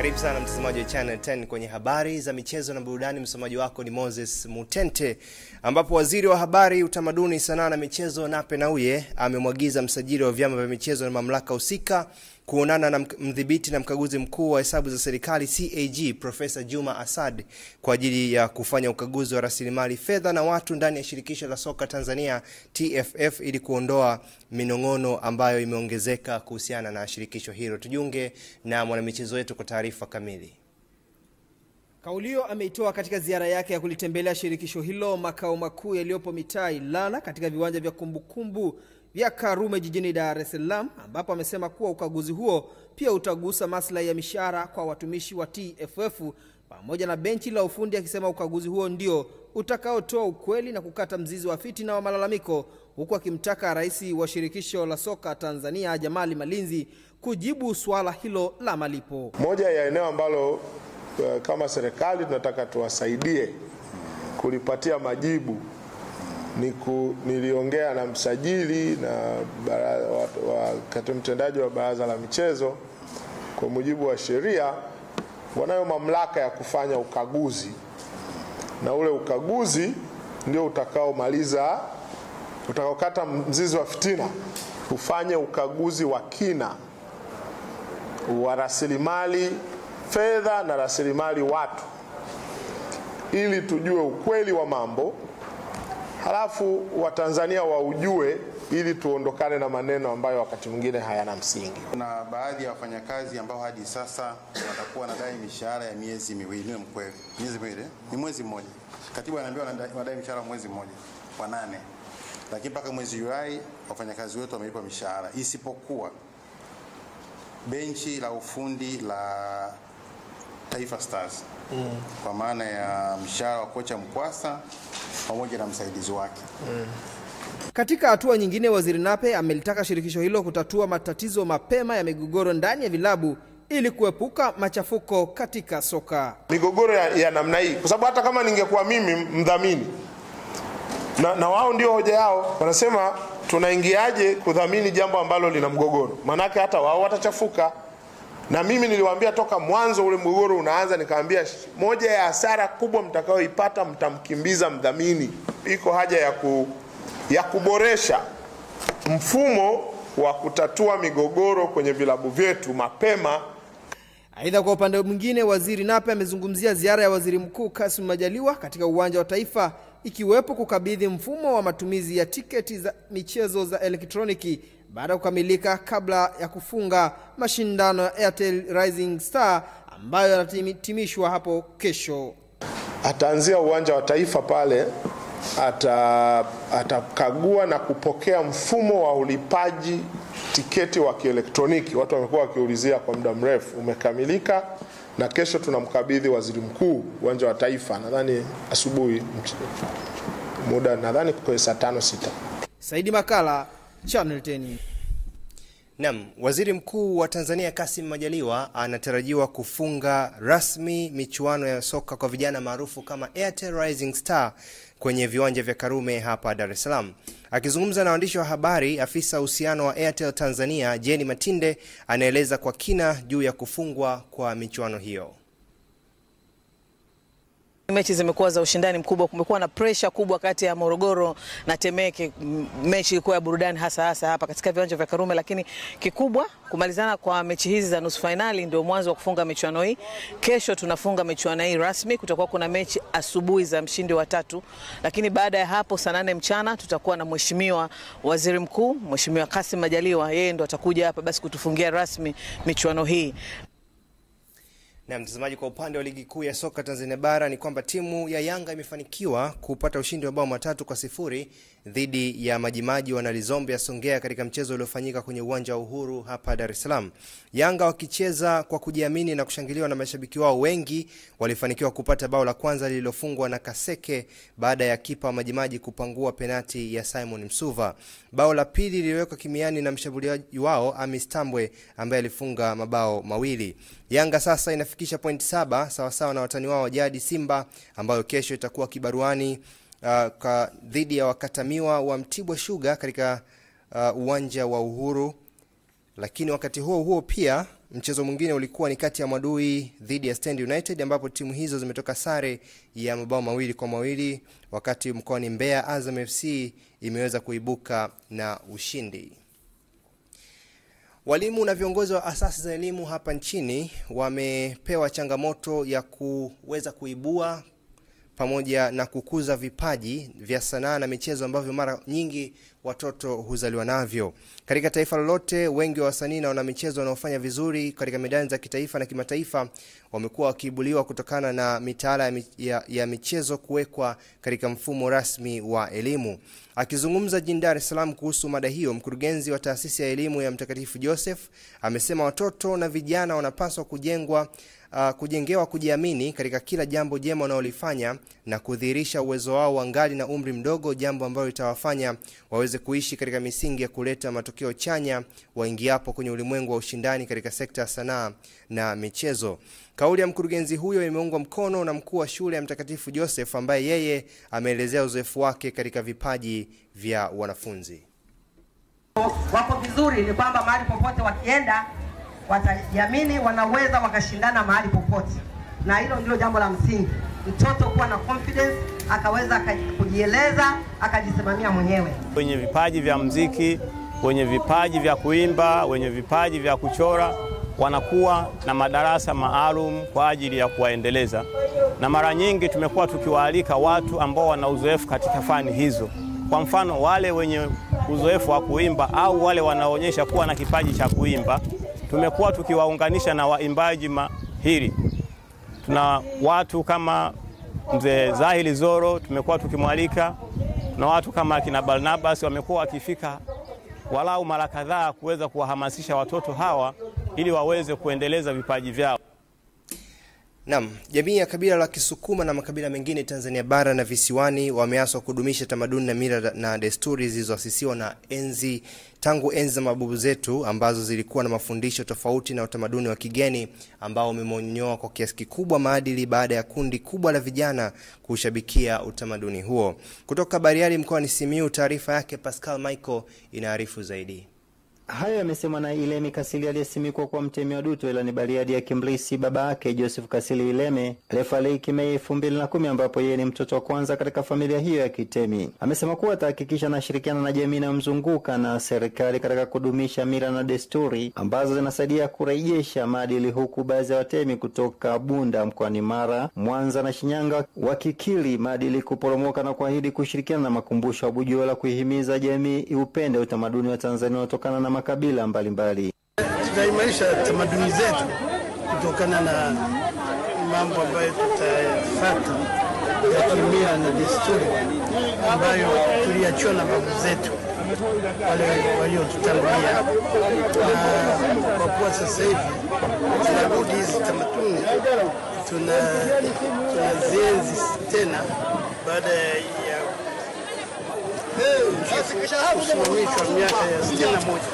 Karibu sana mtazamaji wa Channel 10 kwenye habari za michezo na burudani. Msomaji wako ni Moses Mutente, ambapo waziri wa habari, utamaduni, sanaa na michezo Nape Nnauye amemwagiza msajili wa vyama vya michezo na mamlaka husika kuonana na mdhibiti na mkaguzi mkuu wa hesabu za serikali CAG Profesa Juma Asad kwa ajili ya kufanya ukaguzi wa rasilimali fedha na watu ndani ya shirikisho la soka Tanzania TFF ili kuondoa minong'ono ambayo imeongezeka kuhusiana na shirikisho hilo. Tujiunge na mwanamichezo wetu kwa taarifa kamili. Kauli hiyo ameitoa katika ziara yake ya kulitembelea shirikisho hilo makao makuu yaliyopo mitaa Ilala katika viwanja vya kumbukumbu vya Karume jijini Dar es Salaam, ambapo amesema kuwa ukaguzi huo pia utagusa maslahi ya mishahara kwa watumishi wa TFF pamoja na benchi la ufundi, akisema ukaguzi huo ndio utakaotoa ukweli na kukata mzizi wa fitina wa malalamiko, huku akimtaka rais wa shirikisho la soka Tanzania Jamali Malinzi kujibu suala hilo la malipo. Moja ya eneo ambalo uh, kama serikali tunataka tuwasaidie kulipatia majibu ni ku, niliongea na msajili na katibu mtendaji wa baraza la michezo. Kwa mujibu wa sheria, wanayo mamlaka ya kufanya ukaguzi, na ule ukaguzi ndio utakaomaliza utakaokata mzizi wa fitina, ufanye ukaguzi wa kina wa rasilimali fedha na rasilimali watu, ili tujue ukweli wa mambo halafu Watanzania waujue ili tuondokane na maneno ambayo wakati mwingine hayana msingi. Kuna baadhi ya wafanyakazi ambao hadi sasa watakuwa wanadai mishahara ya miezi miwili. Ni mkweli, miezi miwili ni mwezi mmoja. Katibu anaambiwa wanadai mishahara mwezi mmoja wa nane, lakini mpaka mwezi Julai wafanyakazi wetu wamelipwa mishahara, isipokuwa benchi la ufundi la Taifa Stars mm. kwa maana ya mshahara wa kocha Mkwasa pamoja na msaidizi wake mm. Katika hatua nyingine, waziri Nape amelitaka shirikisho hilo kutatua matatizo mapema ya migogoro ndani ya vilabu ili kuepuka machafuko katika soka. Migogoro ya, ya namna hii, kwa sababu hata kama ningekuwa mimi mdhamini na, na wao ndio hoja yao, wanasema tunaingiaje kudhamini jambo ambalo lina mgogoro? Maanake hata wao watachafuka na mimi niliwaambia toka mwanzo ule mgogoro unaanza, nikaambia moja ya hasara kubwa mtakayoipata, mtamkimbiza mdhamini. Iko haja ya, ku, ya kuboresha mfumo wa kutatua migogoro kwenye vilabu vyetu mapema. Aidha, kwa upande mwingine, waziri Nape amezungumzia ziara ya waziri mkuu Kassim Majaliwa katika uwanja wa Taifa, ikiwepo kukabidhi mfumo wa matumizi ya tiketi za michezo za elektroniki baada ya kukamilika kabla ya kufunga mashindano ya Airtel Rising Star ambayo yanahitimishwa hapo kesho. Ataanzia uwanja wa Taifa pale, ata atakagua na kupokea mfumo wa ulipaji tiketi wa kielektroniki. Watu wamekuwa wakiulizia kwa muda mrefu, umekamilika na kesho tunamkabidhi waziri mkuu uwanja wa Taifa, nadhani asubuhi, muda nadhani kwa saa tano sita. Saidi Makala, Channel 10. Naam, Waziri Mkuu wa Tanzania Kassim Majaliwa anatarajiwa kufunga rasmi michuano ya soka kwa vijana maarufu kama Airtel Rising Star kwenye viwanja vya Karume hapa Dar es Salaam. Akizungumza na waandishi wa habari, afisa uhusiano wa Airtel Tanzania Jenny Matinde anaeleza kwa kina juu ya kufungwa kwa michuano hiyo. Mechi zimekuwa za ushindani mkubwa, kumekuwa na presha kubwa kati ya Morogoro na Temeke. Mechi ilikuwa ya burudani hasa hasa hapa katika viwanja vya Karume, lakini kikubwa kumalizana kwa mechi hizi za nusu fainali ndio mwanzo wa kufunga michuano hii. Kesho tunafunga michuano hii rasmi, kutakuwa kuna mechi asubuhi za mshindi wa tatu, lakini baada ya hapo saa nane mchana tutakuwa na mheshimiwa waziri mkuu, Mheshimiwa Kassim Majaliwa, yeye ndo atakuja hapa basi kutufungia rasmi michuano hii. Na mtazamaji, kwa upande wa ligi kuu ya soka Tanzania bara ni kwamba timu ya Yanga imefanikiwa kupata ushindi wa bao matatu kwa sifuri dhidi ya Majimaji Wanalizombe ya Songea katika mchezo uliofanyika kwenye uwanja wa Uhuru hapa Dar es Salaam. Yanga wakicheza kwa kujiamini na kushangiliwa na mashabiki wao wengi, walifanikiwa kupata bao la kwanza lililofungwa na Kaseke baada ya kipa wa Majimaji kupangua penati ya Simon Msuva. Bao la pili liliwekwa kimiani na mshambuliaji wao Amis Tambwe ambaye alifunga mabao mawili. Yanga sasa inafikisha pointi saba sawasawa na watani wao wa jadi Simba ambayo kesho itakuwa kibaruani uh, dhidi ya wakatamiwa wa Mtibwa Sugar katika uh, uwanja wa Uhuru. Lakini wakati huo huo pia mchezo mwingine ulikuwa ni kati ya Mwadui dhidi ya Stand United ambapo timu hizo zimetoka sare ya mabao mawili kwa mawili, wakati mkoani Mbeya Azam FC imeweza kuibuka na ushindi. Walimu na viongozi wa asasi za elimu hapa nchini wamepewa changamoto ya kuweza kuibua pamoja na kukuza vipaji vya sanaa na michezo ambavyo mara nyingi watoto huzaliwa navyo. Katika taifa lolote, wengi wa wasanii na wanamichezo wanaofanya vizuri katika medani za kitaifa na kimataifa wamekuwa wakiibuliwa kutokana na mitaala ya, mi- ya, ya michezo kuwekwa katika mfumo rasmi wa elimu. Akizungumza jijini Dar es Salaam kuhusu mada hiyo, mkurugenzi wa taasisi ya elimu ya Mtakatifu Joseph amesema watoto na vijana wanapaswa kujengwa uh, kujengewa kujiamini katika kila jambo jema wanaolifanya na kudhihirisha uwezo wao wangali na umri mdogo, jambo ambalo litawafanya waweze kuishi katika misingi ya kuleta matokeo chanya waingiapo kwenye ulimwengu wa ushindani katika sekta ya sanaa na michezo. Kauli ya mkurugenzi huyo imeungwa mkono na mkuu wa shule ya Mtakatifu Joseph ambaye yeye ameelezea uzoefu wake katika vipaji vya wanafunzi. wako vizuri ni kwamba mahali popote wakienda watajiamini, wanaweza wakashindana mahali popote, na hilo ndio jambo la msingi, mtoto kuwa na confidence, akaweza aka- kujieleza, akajisimamia mwenyewe. wenye vipaji vya mziki, wenye vipaji vya kuimba, wenye vipaji vya kuchora wanakuwa na madarasa maalum kwa ajili ya kuwaendeleza, na mara nyingi tumekuwa tukiwaalika watu ambao wana uzoefu katika fani hizo. Kwa mfano, wale wenye uzoefu wa kuimba au wale wanaonyesha kuwa na kipaji cha kuimba, tumekuwa tukiwaunganisha na waimbaji mahiri. Tuna watu kama mzee Zahili Zoro tumekuwa tukimwalika na watu kama akina Barnabas wamekuwa wakifika walau mara kadhaa kuweza kuwahamasisha watoto hawa ili waweze kuendeleza vipaji vyao. Naam, jamii ya kabila la Kisukuma na makabila mengine Tanzania bara na visiwani wameaswa kudumisha tamaduni na mila na desturi zilizoasisiwa na enzi tangu enzi za mababu zetu ambazo zilikuwa na mafundisho tofauti na utamaduni wa kigeni ambao umemonyoa kwa kiasi kikubwa maadili baada ya kundi kubwa la vijana kushabikia utamaduni huo. Kutoka Bariadi mkoani Simiyu, taarifa yake Pascal Michael inaarifu zaidi. Hayo yamesemwa na Ilemi Kasili aliyesimikwa kuwa mtemi wa Duto ila ni Bariadi akimrisi baba yake Joseph Kasili Ileme aliyefariki Mei elfu mbili na kumi ambapo yeye ni mtoto wa kwanza katika familia hiyo ya kitemi. Amesema kuwa atahakikisha anashirikiana na jamii inayomzunguka na serikali katika kudumisha mila na desturi ambazo zinasaidia kurejesha maadili, huku baadhi ya watemi kutoka Bunda mkoani Mara, Mwanza na Shinyanga wakikiri maadili kuporomoka na kuahidi kushirikiana na makumbusho ya Bujola kuihimiza jamii iupende utamaduni wa Tanzania unaotokana na makabila mbalimbali. tutaimarisha tamaduni zetu kutokana na mambo ambayo tutayafata ya kimila na desturi ambayo tuliachiwa na babu zetu wale waliotutangulia, na kwa kuwa sasa hivi tunarudi hizi tamaduni tuna tunazienzi tena baada ya kusimamishwa miaka ya sitini na moja.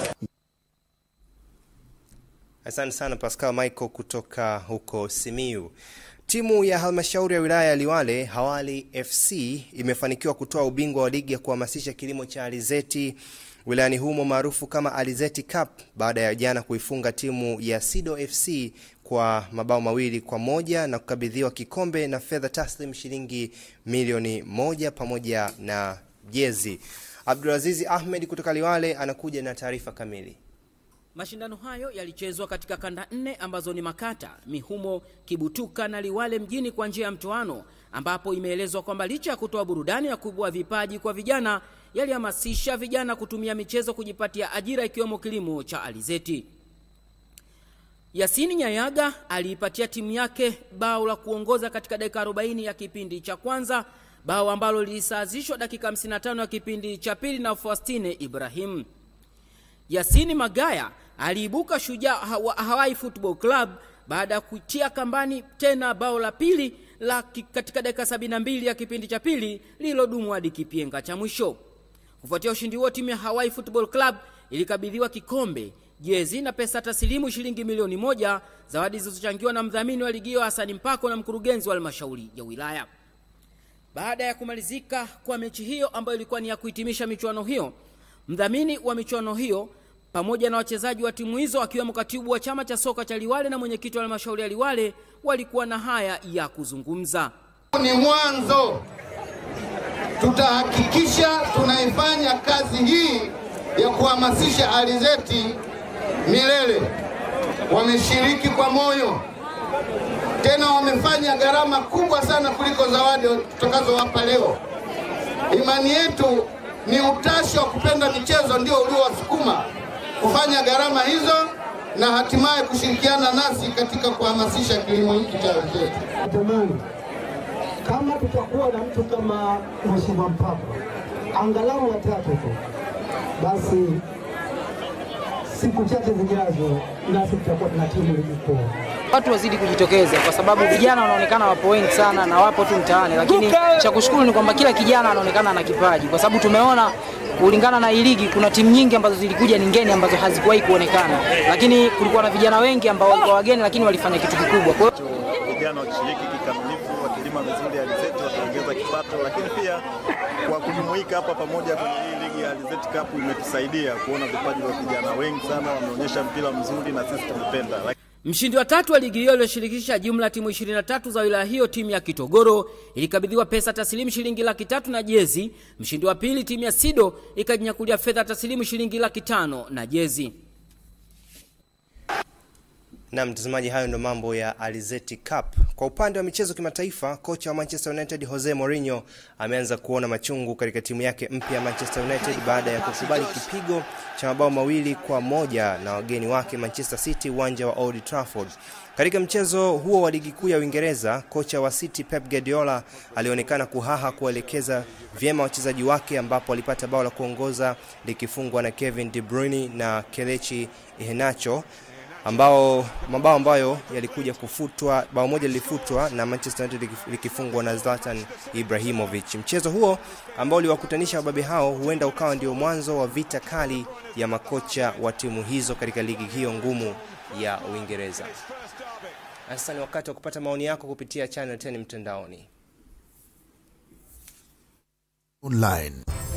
Asante sana Pascal Michael kutoka huko Simiu. Timu ya halmashauri ya wilaya ya Liwale Hawali FC imefanikiwa kutoa ubingwa wa ligi ya kuhamasisha kilimo cha alizeti wilayani humo maarufu kama Alizeti Cup baada ya jana kuifunga timu ya Sido FC kwa mabao mawili kwa moja na kukabidhiwa kikombe na fedha taslim shilingi milioni moja pamoja na jezi. Abdulazizi Ahmed kutoka Liwale anakuja na taarifa kamili. Mashindano hayo yalichezwa katika kanda nne ambazo ni Makata, Mihumo, Kibutuka na Liwale mjini kwa njia ya mtoano, ambapo imeelezwa kwamba licha ya kutoa burudani ya kuibua vipaji kwa vijana, yalihamasisha vijana kutumia michezo kujipatia ajira ikiwemo kilimo cha alizeti. Yasini Nyayaga aliipatia timu yake bao la kuongoza katika dakika 40 ya kipindi cha kwanza, bao ambalo lilisawazishwa dakika 55 ya kipindi cha pili na Faustine Ibrahim. Yasini Magaya aliibuka shujaa wa Hawaii Football Club baada ya kutia kambani tena bao la pili la ki- katika dakika 72 ya kipindi cha pili lililodumu hadi kipenga cha mwisho. Kufuatia ushindi huo, timu ya Hawaii Football Club ilikabidhiwa kikombe, jezi na pesa taslimu shilingi milioni moja, zawadi zilizochangiwa na mdhamini wa ligi hiyo Hasani Mpako na mkurugenzi wa halmashauri ya wilaya. Baada ya kumalizika kwa mechi hiyo ambayo ilikuwa ni ya kuhitimisha michuano hiyo, mdhamini wa michuano hiyo pamoja na wachezaji wa timu hizo akiwemo katibu wa chama cha soka cha Liwale na mwenyekiti wa halmashauri ya Liwale walikuwa na haya ya kuzungumza. Ni mwanzo, tutahakikisha tunaifanya kazi hii ya kuhamasisha alizeti milele. Wameshiriki kwa moyo, tena wamefanya gharama kubwa sana kuliko zawadi tutakazowapa leo. Imani yetu ni utashi wa kupenda michezo ndio uliowasukuma kufanya gharama hizo na hatimaye kushirikiana nasi katika kuhamasisha kilimo hiki cha alizeti. Natamani kama tutakuwa na mtu kama Mheshimiwa Mpapa angalau watatu tu, basi siku chache zijazo nasi tutakuwa tuna timu ligi kuu. Watu wazidi kujitokeza kwa sababu vijana wanaonekana wapo wengi sana na wapo tu mtaani, lakini cha kushukuru ni kwamba kila kijana anaonekana ana kipaji, kwa sababu tumeona kulingana na hii ligi kuna timu nyingi ambazo zilikuja ni ngeni ambazo hazikuwahi kuonekana, lakini kulikuwa na vijana wengi ambao walikuwa wageni, lakini walifanya kitu kikubwa. Kwa hiyo vijana wakishiriki kikamilifu, wakilima vizuri alizeti, wataongeza kipato, lakini pia kwa kujumuika hapa pamoja kwenye hii ligi ya Alizeti Cup imetusaidia kuona vipaji vya vijana wengi sana wameonyesha mpira mzuri na sisi tumependa. Mshindi wa tatu wa ligi hiyo iliyoshirikisha jumla timu 23 za wilaya hiyo, timu ya Kitogoro ilikabidhiwa pesa taslimu shilingi laki tatu na jezi. Mshindi wa pili, timu ya Sido ikajinyakulia fedha taslimu shilingi laki tano na jezi. Na mtazamaji, hayo ndo mambo ya Alizeti Cup. Kwa upande wa michezo kimataifa, kocha wa Manchester United Jose Mourinho ameanza kuona machungu katika timu yake mpya ya Manchester United baada ya kukubali kipigo cha mabao mawili kwa moja na wageni wake Manchester City uwanja wa Old Trafford. Katika mchezo huo wa ligi kuu ya Uingereza, kocha wa City Pep Guardiola alionekana kuhaha kuwaelekeza vyema wachezaji wake, ambapo alipata bao la kuongoza likifungwa na Kevin De Bruyne na Kelechi Iheanacho ambao mabao ambayo yalikuja kufutwa, bao moja lilifutwa na Manchester United likifungwa na Zlatan Ibrahimovic. Mchezo huo ambao uliwakutanisha wababe hao huenda ukawa ndio mwanzo wa vita kali ya makocha wa timu hizo katika ligi hiyo ngumu ya Uingereza. Sasa ni wakati wa kupata maoni yako kupitia Channel 10 mtandaoni online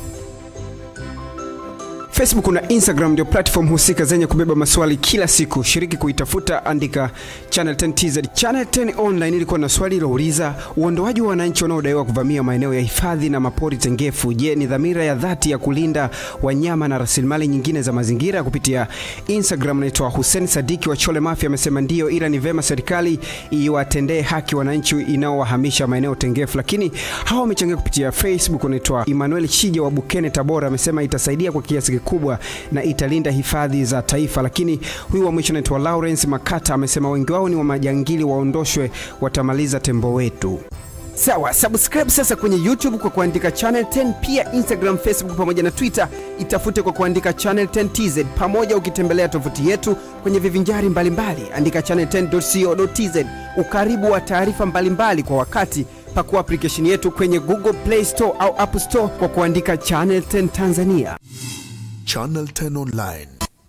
Facebook na Instagram ndio platform husika zenye kubeba maswali kila siku. Shiriki kuitafuta, andika Channel 10 TZ. Channel 10 Online ilikuwa na swali lilouliza uondoaji wa wananchi wanaodaiwa kuvamia maeneo ya hifadhi na mapori tengefu. Je, ni dhamira ya dhati ya kulinda wanyama na rasilimali nyingine za mazingira? Kupitia Instagram, naitwa Hussein Sadiki wa Chole Mafia amesema ndio, ila ni vema serikali iwatendee haki wananchi inaowahamisha maeneo tengefu. Lakini hawa wamechangia kupitia Facebook. Naitwa Emmanuel Shija wa Bukene, Tabora amesema itasaidia kwa kiasi kubwa na italinda hifadhi za taifa. Lakini huyu wa mwisho anaitwa Lawrence Makata amesema wengi wao ni wa majangili, waondoshwe, watamaliza tembo wetu. Sawa, subscribe sasa kwenye YouTube kwa kuandika Channel 10, pia Instagram, Facebook pamoja na Twitter itafute kwa kuandika Channel 10 TZ, pamoja ukitembelea tovuti yetu kwenye vivinjari mbalimbali, andika channel10.co.tz. Ukaribu wa taarifa mbalimbali kwa wakati pakua application yetu kwenye Google Play Store au App Store kwa kuandika Channel 10 Tanzania. Channel 10 Online.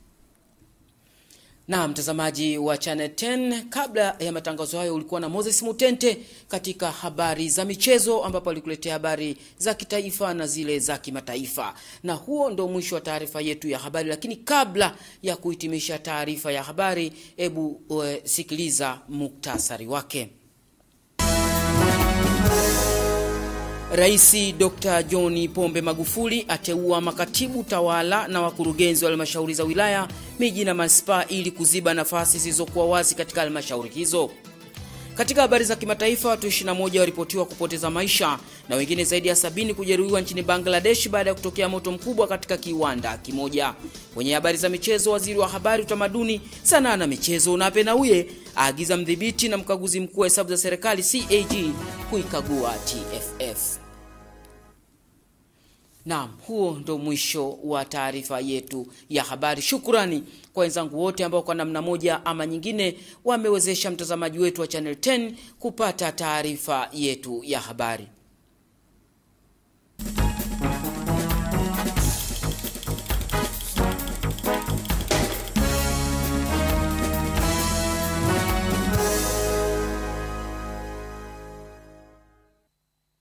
Na mtazamaji wa Channel 10, kabla ya matangazo hayo ulikuwa na Moses Mutente katika habari za michezo, ambapo alikuletea habari za kitaifa na zile za kimataifa. Na huo ndo mwisho wa taarifa yetu ya habari, lakini kabla ya kuhitimisha taarifa ya habari, hebu uh, sikiliza muktasari wake. Rais Dr. John Pombe Magufuli ateua makatibu tawala na wakurugenzi wa halmashauri za wilaya, miji na manispaa ili kuziba nafasi zilizokuwa wazi katika halmashauri hizo. Katika habari za kimataifa, watu 21 waripotiwa kupoteza maisha na wengine zaidi ya sabini kujeruhiwa nchini Bangladesh baada ya kutokea moto mkubwa katika kiwanda kimoja. Kwenye habari za michezo, waziri wa habari, utamaduni, sanaa na michezo Nape Nnauye aagiza mdhibiti na mkaguzi mkuu wa hesabu za serikali CAG kuikagua TFF. Naam, huo ndo mwisho wa taarifa yetu ya habari. Shukrani kwa wenzangu wote ambao kwa namna moja ama nyingine wamewezesha mtazamaji wetu wa Channel 10 kupata taarifa yetu ya habari.